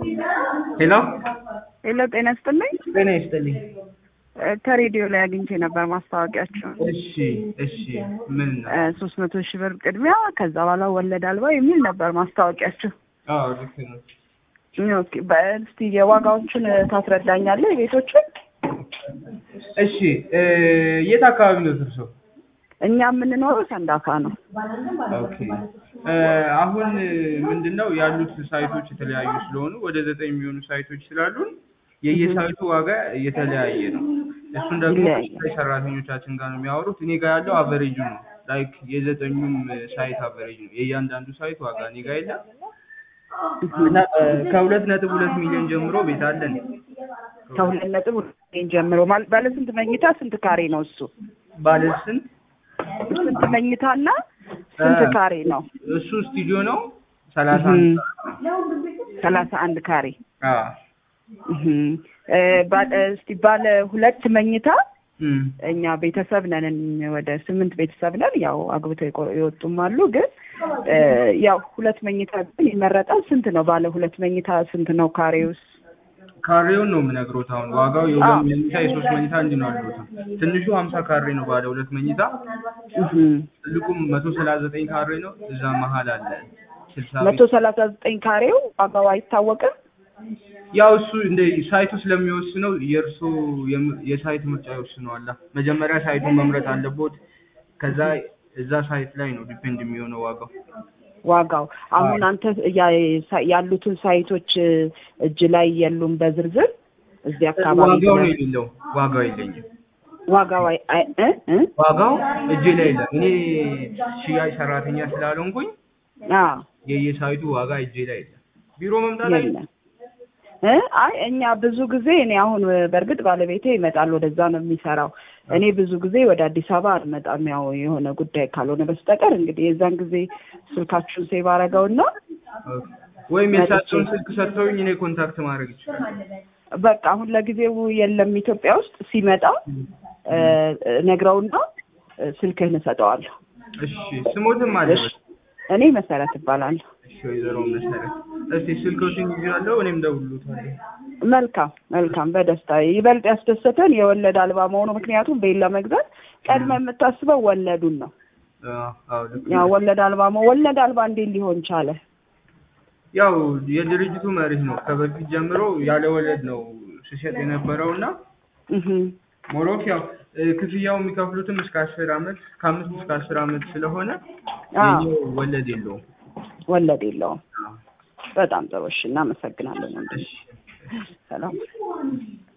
ሄሎ ሄሎ ጤና ይስጥልኝ። ጤና ይስጥልኝ። እ ከሬዲዮ ላይ አግኝቼ ነበር ማስታወቂያቸውን እሺ እሺ፣ ምን ነው? ሶስት መቶ ሺህ ብር ቅድሚያ ከዛ በኋላ ወለድ አልባ የሚል ነበር ማስታወቂያቸው። አዎ ልክ ነው። ኦኬ፣ በእስቲ የዋጋዎቹን ታስረዳኛለህ የቤቶቹን? እሺ እ የት አካባቢ ነው እርሶ? እኛ የምንኖረው ሰንዳፋ ነው። ኦኬ እ አሁን ምንድን ነው ያሉት ሳይቶች የተለያዩ ስለሆኑ ወደ ዘጠኝ የሚሆኑ ሳይቶች ስላሉን የየሳይቱ ዋጋ የተለያየ ነው። እሱን ደግሞ ይለያያል። ከሰራተኞቻችን ጋር ነው የሚያወሩት። እኔ ጋር ያለው አቨሬጁ ነው። ላይክ የዘጠኙም ሳይት አቨሬጅ ነው። የእያንዳንዱ ሳይት ዋጋ እኔ ጋር የለም እና እ ከሁለት ነጥብ ሁለት ሚሊዮን ጀምሮ ቤት አለን። ከሁለት ነጥብ ሁለት ሚሊዮን ጀምሮ ማለት ባለ ስንት መኝታ ስንት ካሬ ነው እሱ? ባለ ስንት ስንት መኝታና ስንት እ ካሬ ነው? እሱ ስቱዲዮ ነው ሰላሳ አንድ ሰላሳ አንድ ካሬ አዎ እህም። እ ባለ እስቲ ባለ ሁለት መኝታ እም እኛ ቤተሰብ ነን፣ ወደ ስምንት ቤተሰብ ነን። ያው አግብተው የቆ- የወጡም አሉ። ግን እ ያው ሁለት መኝታ ግን ይመረጣል። ስንት ነው ባለ ሁለት መኝታ ስንት ነው ካሬውስ? ካሬውን ነው የምነግሮት። አሁን ዋጋው የሁለት አዎ። መኝታ የሶስት መኝታ እንዲህ ነው ያሉት። ትንሹ ሀምሳ ካሬ ነው ባለ ሁለት መኝታ፣ እህም። ትልቁም መቶ ሰላሳ ዘጠኝ ካሬ ነው። እዛ መሀል አለ ስልሳ መቶ ሰላሳ ዘጠኝ ካሬው ዋጋው አይታወቅም። ያው እሱ እንደ ሳይቱ ስለሚወስነው የእርሶ የም- የሳይት ምርጫ ይወስነዋል። መጀመሪያ ሳይቱን መምረጥ አለቦት። ከዛ እዛ ሳይት ላይ ነው ዲፔንድ የሚሆነው ዋጋው። ዋጋው አሁን አንተ ያ- ሳ- ያሉትን ሳይቶች እጅ ላይ የሉም በዝርዝር እዚህ አካባቢ ዋጋው ነው ድረስ የሌለው። ዋጋው የለኝም። ዋጋው አይ- አይ- እ እ ዋጋው እጄ ላይ የለም። እኔ ሽያጭ ሰራተኛ ስላልሆንኩኝ አዎ የየሳይቱ ዋጋ እጄ ላይ የለም። ቢሮ መምጣት አይ የለም እ አይ እኛ ብዙ ጊዜ እኔ አሁን በእርግጥ ባለቤቴ ይመጣል ወደዛ ነው የሚሰራው። እኔ ብዙ ጊዜ ወደ አዲስ አበባ አልመጣም፣ ያው የሆነ ጉዳይ ካልሆነ በስተቀር እንግዲህ የዛን ጊዜ ስልካችሁን ሴቭ አደረገውና ወይም የሳቸውን ስልክ ሰጥተውኝ እኔ ኮንታክት ማድረግ ይችላል። በቃ አሁን ለጊዜው የለም ኢትዮጵያ ውስጥ ሲመጣ እ ነግረውና እ ስልክህን እሰጠዋለሁ። እሺ ስሞትም አለ። እሺ እኔ መሰረት እባላለሁ። እሺ ወይዘሮ መሰረት እስቲ ስልኮችን ይዣለሁ፣ እኔም ደውሎታለሁ። መልካም መልካም፣ በደስታ ይበልጥ ያስደሰተን የወለድ አልባ መሆኑ። ምክንያቱም ቤት ለመግዛት ቀድመ የምታስበው ወለዱን ነው። አዎ አዎ ልክ ያ ነው። ወለድ አልባ መሆ ወለድ አልባ እንዴት ሊሆን ቻለ? ያው የድርጅቱ መርህ ነው። ከበፊት ጀምሮ ያለ ወለድ ነው ሲሸጥ የነበረውና እህ ሞሮክ ያው እ ክፍያው የሚከፍሉትም እስከ አስር አመት ከአምስት እስከ አስር አመት ስለሆነ አዎ የኛው ወለድ የለውም። ወለድ የለውም። አዎ። በጣም ጥሩ። እሺ፣ እናመሰግናለን። ወንድም እሺ ሰላም